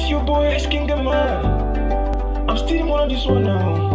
your boy, it's King Man. I'm still on this one now.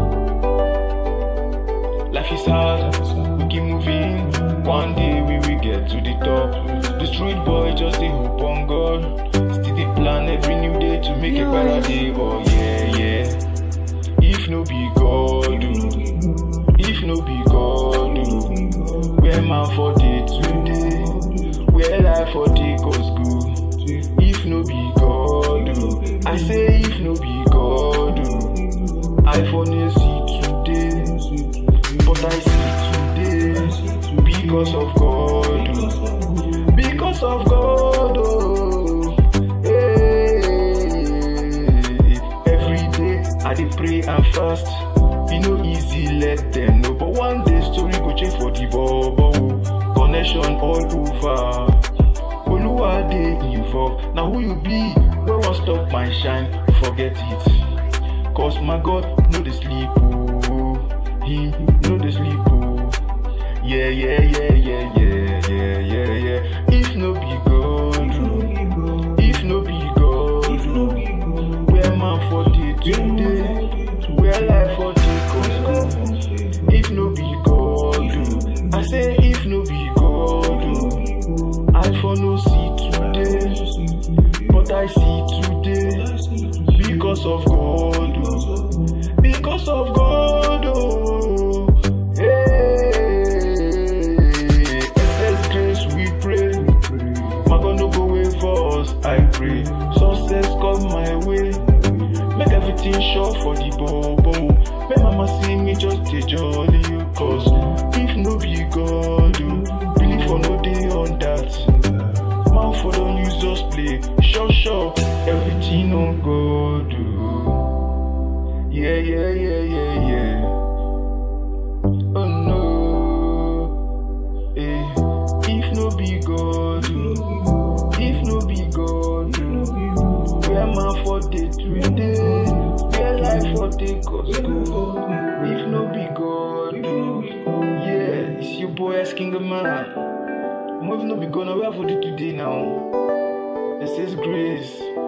Life is hard, we keep moving. One day we will get to the top. The street boy just a hope on God. Still the plan every new day to make a better day. Oh yeah, yeah. If no be God, oh. if no be God, oh. where man for day today, where life for take us go. If no be God, oh. I say if no be God, oh. I for no see today, but I see today because of God, oh. because of God. Oh. Hey. Every day I dey pray and fast. E no easy, let them know. But one day story go change for the bobo. Connection all over. Oluwa dey involved. Now who you be? Wey wan stop my shine? Forget it. Cause my God no dey sleep oh. Him no dey sleep oh. Yeah yeah yeah yeah yeah yeah yeah yeah. If no be God, oh. if no be God, where man for dey today? Where life for take us go? If no be God, oh. I say if no be God, oh. I for no see today, but I see today because of God, oh. because of God. Oh. Hey, excess grace we pray. My God no go wait for us, I pray. Success come my way. Make everything sure for the bobo. Make mama see me just a jolly you cause if no be God, oh, believe for no day on that. Man for don't use just play. Sure, sure, everything on God. Oh. Yeah, yeah, yeah, yeah, yeah. Oh no. Eh. If no be God, oh. if no be God, oh. where man for day today, where life for take us go. If no be God, oh. yeah, it's your boy asking the man. If no be God, now where for day today now? It says grace.